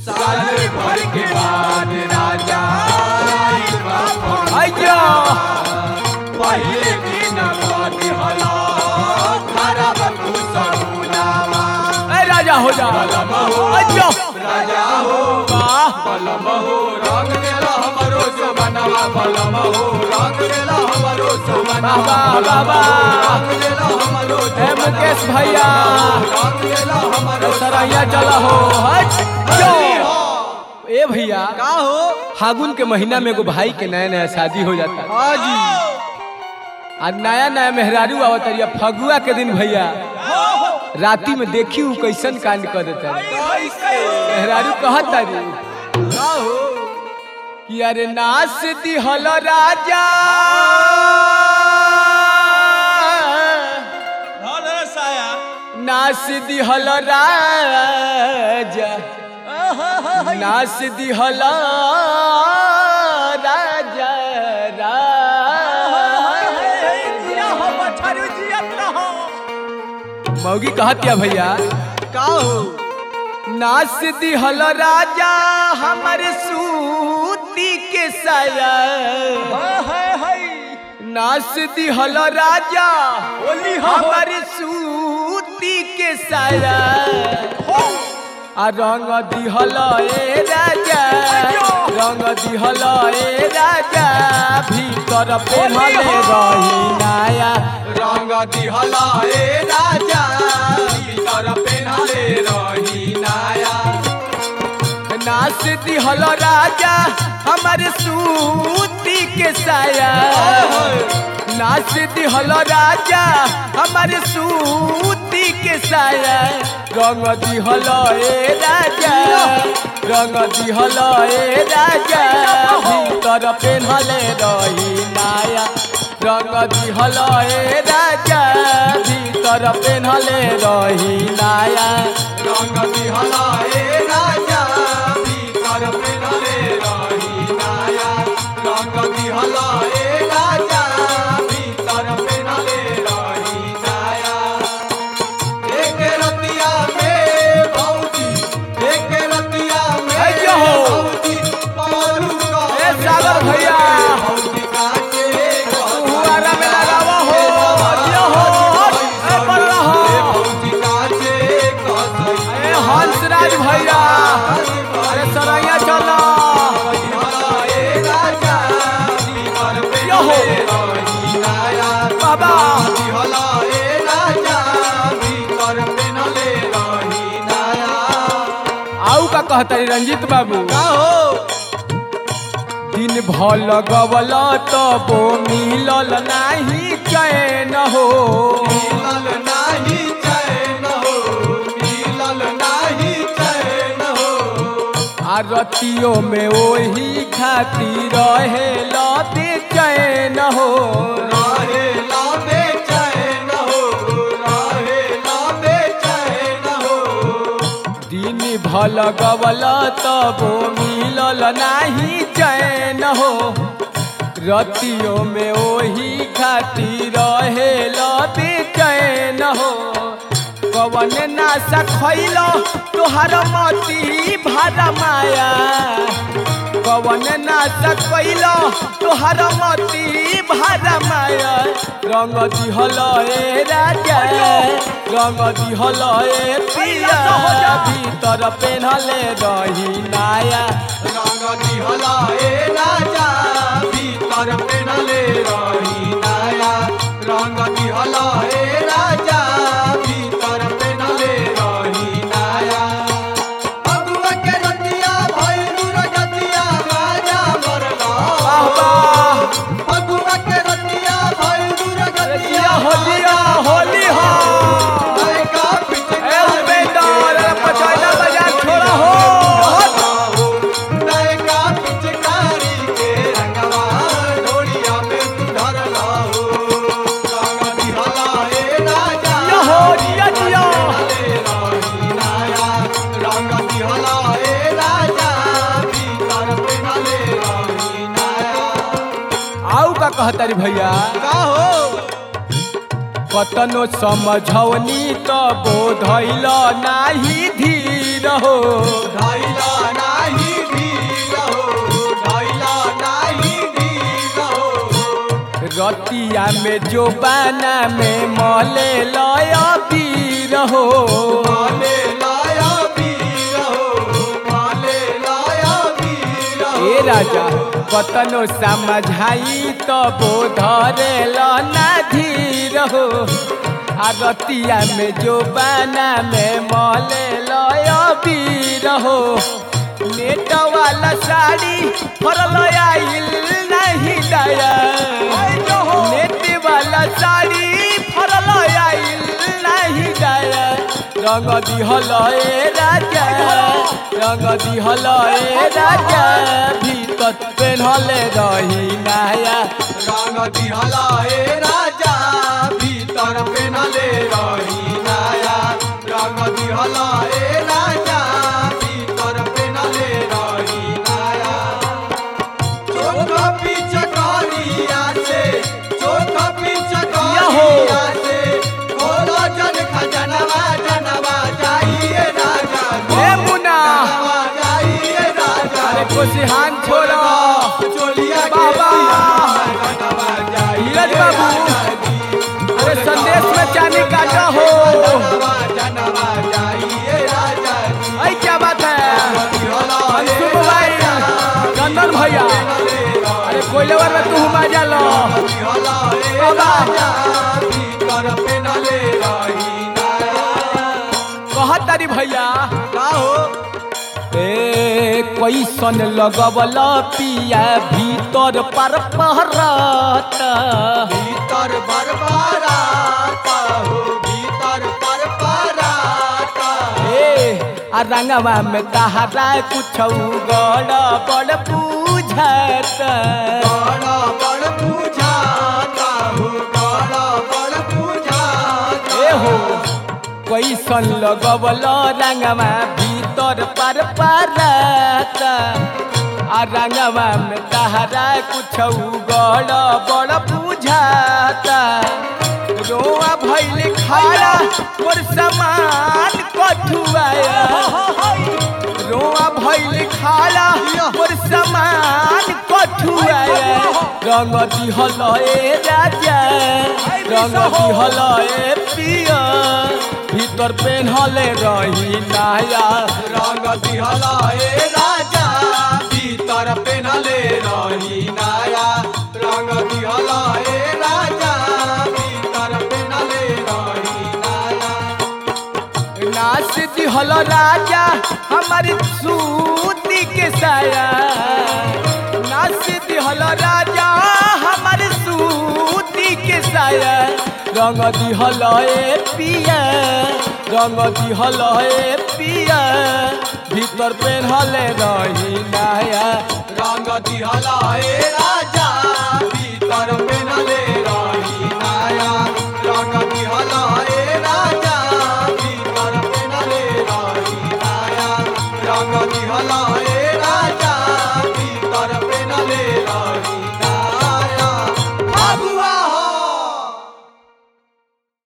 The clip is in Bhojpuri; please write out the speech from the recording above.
साल भर के बाद राजा आइल बा फगुआ। आइया पहिले दिन बाद हला खराब तू सगुनावा ए राजा हो जा बलम हो आइया राजा हो वाह बलम हो रंग देला हमरो सोबनवा बलम हो रंग देला हमरो सोबनवा वाह, वाह, वाह। रंग देला हमरो ए मुकेश भैया रंग देला हमरो सरैया चला हो हट जो ए भैया का हो फागुन के महीना में एगो भाई के नया नया शादी हो जाता है हाँ जी आ नया नया मेहरारू आवत है फगुआ के दिन भैया राती में देखी हूँ कैसन कांड कर देता है मेहरारू कहत तारी का हो कि अरे नास दिहल राजा नास दिहल राजा नास दिहल राजा मौगी कहत क्या भैया का हो नास दिहल राजा हमर सूती के साया नास दिहल राजा होली हमर सूती के साया आ रंग दिहल ए राजा रंग दिहल ए राजा भीतर पेहले रही नाया रंग दिहला ए राजा भीतर पेनले रही नाया नास दिहल राजा हमर सूती के साया नाच दिहल राजा हमर सूती के साया रंग दिहल ए राजा रंग दिहल ए राजा भीतर पेन्हले रही नाया रंग दिहल ए राजा भीतर पेन्हले रही नाया रंग दिहला ए राजा भीतर पेनले रही नाया रंग दिहला ए राजा भीतर पेनले रही नाया एक रतिया में भौजी एक रतिया में अय्यो हो। भौजी पारू का ए सागर भैया भौजी काटे हुआरा में लगावा हो दिया हो ए बल्ला हो भौजी काटे कसई ए हंसराज भैया अरे सरैया चला यो हो। बाबा आऊ का कहता रे रंजीत बाबू का हो दिन भल गवल तबो मिलल नाही चैन हो आ रतियों में ओही खातिर रहे लते चैन हो दिन भल गवल तबो मिलल नाही चैन हो रतियों में ओही खातिर रहे लते चैन हो कवन नासा खैल तोहर मती भारा माया कवन नासा कैल तोहर मती भारा माया रंग दिहल ए राजा रंग दिहल ए पिया भीतर पेन्हले रही नाया रंग दिहला ए राजा भीतर पेनले रही नाया अगुआ के रतिया भई दूर गतिया राजा मरला वाह वाह अगुआ के रतिया भई दूर गतिया दिया होलिया होली हो नायका ए पिचकारी उपेंद्र अरे पचौदा बाजार छोड़ा हो नायका पिचकारी के रंगवा ढोलिया में तू धरला हो रंग दिहला ए राजा दिया हो दिया दिया रही नाया रंग दिहला ए राजा भीतर पेनले रही नाया आऊ का कहता रे भैया का हो कतनो समझौनी तो बोधैल नाही धीर हो धैला ना में जो बाना में मले लय पीर हो माले लाया वीर हो माले लाया वीर हो ए राजा कतनो समझाई तो बोधरे ना धीर हो आगतिया में जो बाना में मले लय पीर हो नेट वाला साड़ी फरल आइल नहीं दया नेट वाला साड़ी फरल आइल नहीं दया रंग दिहल ए राजा रंग दिहल ए राजा भीतर पेन्हले रही नाया रंग दिहला ए राजा भीतर पेनले रही नाया रंग दिहला ए राजा भीतर पेनले रही नाया चोख पिचकारिया से चोख पिचकारिया से खोलो जन खजनवा जनवा जाइए राजा ए मुना जनवा जाइए राजा अरे कोसिहान छोड़ा चोलिया बाबा। जनवा जाइए नीरज बाबू। राजा जी। अरे संदेश में चांदी काटा हो जनवा जनवा जाइए राजा जी। ऐ क्या बात है अंशु भाई चंदन भैया अरे कोयलेवर में तू मजा लो कहत तारी भैया का हो ए कैसन लगवल पिया भीतर पर पहरत भीतर बरबराता हो भीतर बरबराता ए आ रंगवा में तहरा कुछ गड़ बड़ बुझत बड़ा बड़ पूजाता हो बड़ा बड़ पूजाता ए हो कैसन लगवल रंगवा भीतर पर परत आ रंगवा में तहरा कुछ गड़ बड़ बुझाता रोआ भैल खारा मोर समान कठुआया रोआ भैल खारा मोर समान कठुआया रंग दिहल ए राजा रंग दिहल ए पिया भीतर पेन्हले रही नाया रंग दिहला ए राजा भीतर पेनले रही नाया रंग दिहला ए राजा भीतर पेनले रही नाया नाच दिहल राजा हमारी सूती के साया नाच दिहल राजा हमारी सूती के साया रंग दिहल ए पिया रंग दिहल ए पिया भीतर पेन्हले रही नाया रंग दिहला ए राजा भीतर पेनले रही नाया रंग दिहला ए राजा भीतर पेनले रही नाया रंग दिहला